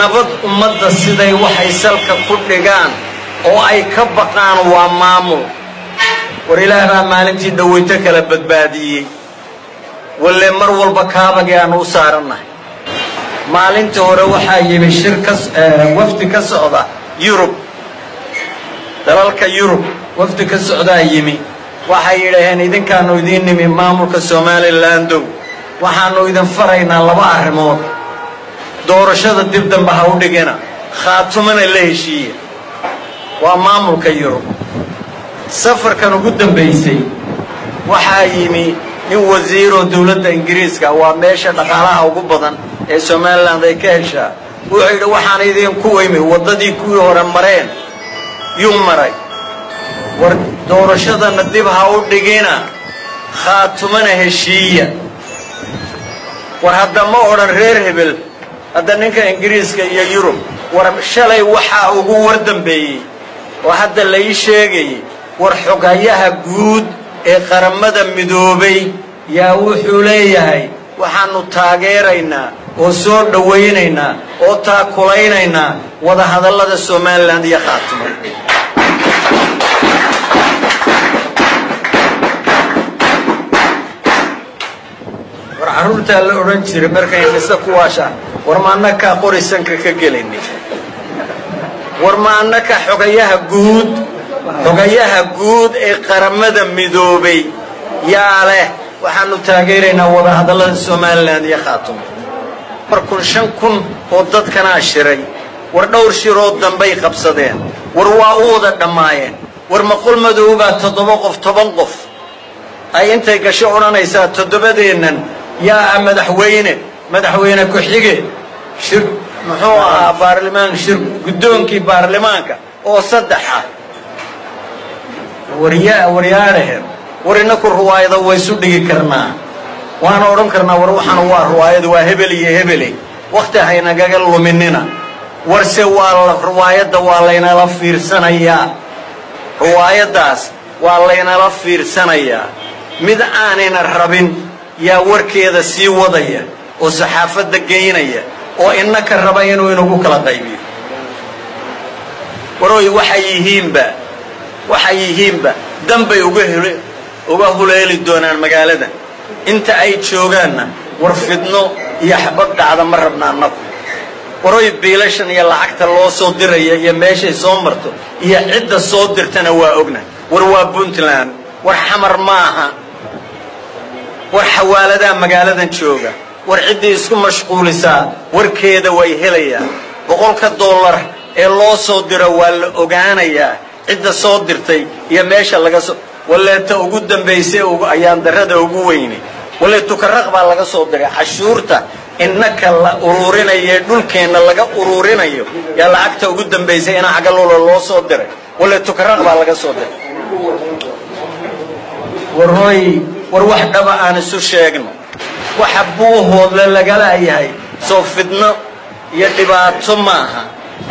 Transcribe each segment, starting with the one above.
nabad ummadda siday waxay salka ku dhigaan oo ay ka baqaan waa maamul war ilaah baa maalintii dhaweyto kala badbaadiyey walle mar walba kaabagii aanu u saarannahay maalinta hore waxaa yimi shir ka wafdi ka socda yurub dalalka yurub wafdi ka socdaa yimi waxay yidhaaheen idinkaanu idiin nimi maamulka somalilandow waxaanu idin faraynaa laba arrimood doorashada dib dambe ha u dhigina khaatumana la heshiiya waa maamulka yurub safarkan ugu dambaysay waxaa yimi nin wasiiroo dowladda ingiriiska waa meesha dhaqaalaha ugu badan ee somaliland ay ka heshaa wuxuu yidhi waxaan idinku imi waddadii kuwii hore mareen yuu maray war doorashadana dib ha u dhigina khaatumana heshiiya war hadda ma odhan reer hebel hadda ninka ingiriiska iyo yurub war shalay waxaa ugu war dambeeyey oo hadda la ii sheegayay war xogayaha guud ee qaramada midoobay yaa wuxuu leeyahay waxaannu taageeraynaa oo soo dhowaynaynaa oo taakulaynaynaa wadahadallada somalilan iyo khaatimo war carruurtaa la odhan jiray markay mise ku waashaan war ma annakaa qori sanka ka gelayni war ma annaka xogayaha guud xogayaha guud ee qaramada midoobay yaa leh waxaanu taageeraynaa wadahadallada somalilan iyo khaatumo mar kun shan kun oo dadkanaa shiray war dhowr shiroo dambay qabsadeen war waa u wada dhammaayeen war maqol madoobaa toddoba qof toban qof ay intay gasho odhanaysaa toddobadeennan yaa ah madaxweyne madaxweyne ku-xige shir muxuu ahaa baarlimaan shir guddoonkii baarlamaanka oo saddex ah waryaa waryaadhahen war innaku ruwaayada waysu dhigi karnaa waana odhan karnaa war waxaan waa ruwaayada waa hebel iyo hebele wakhti haynagaga luminina warse waa ruwaayadda waa laynala fiirsanayaa ruwaayaddaas waa laynala fiirsanayaa mid aanayna rabin yaa warkeeda sii wadaya oo saxaafadda geynaya oo innaka raba inuu inagu kala qaybiyo waroy waxay yihiinba waxay yihiinba danbay uga hel uga huleeli doonaan magaalada inta ay joogaanna war fidno iyo xabad dhacda ma rabna annagu waroy biilashan iyo lacagta loo soo diraya iyo meeshay soo marto iyo cidda soo dirtana waa ogna war waa puntland war xamar maaha war xawaaladaa magaaladan jooga war ciddii isku mashquulisaa warkeeda way helayaan boqolka dollar ee loo soo diro waa la ogaanayaa cidda soo dirtay iyo meesha laga soo waleeta ugu dambaysay ayaan darrada ugu weyni walle tukaraq baa laga soo diray cashuurta innaka la ururinayo dhulkeenna laga ururinayo yaa lacagta ugu dambaysay ina xagaloola loo soo diray walle tukaraq baa laga soo diray warhooy war wax dhaba aan isu sheegno waxa buuhoodle lagala yahay soo fidno iyo dhibaato maaha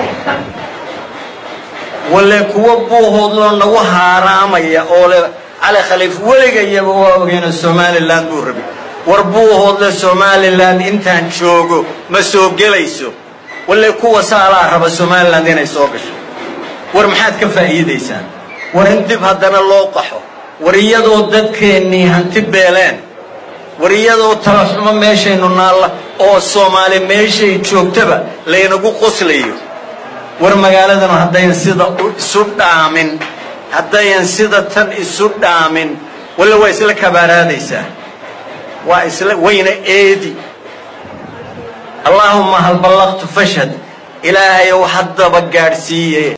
walle kuwa buuhoodloo nagu haaraamaya oo le cali khaliif weligayaba waa ogeyno somalilan buu rabi war buuhoodle somalilan intaan joogo ma soo gelayso walle kuwa saalaa raba somalilan inay soo gasho war maxaad ka faa'iidaysaan war in dib haddana loo qaxo war iyadoo dadkeennii hanti beeleen war iyadoo talaxumo meeshaynu naalla oo soomaali meeshay joogtaba laynagu qoslayo war magaaladanu haddayan sida isu dhaamin haddayan sida tan isu dhaamin walle waa isla kabaaraadaysaa waa isla wayna eedi allaahumma hal ballaqtu fashhad ilaahayow haddaba gaadhsiiye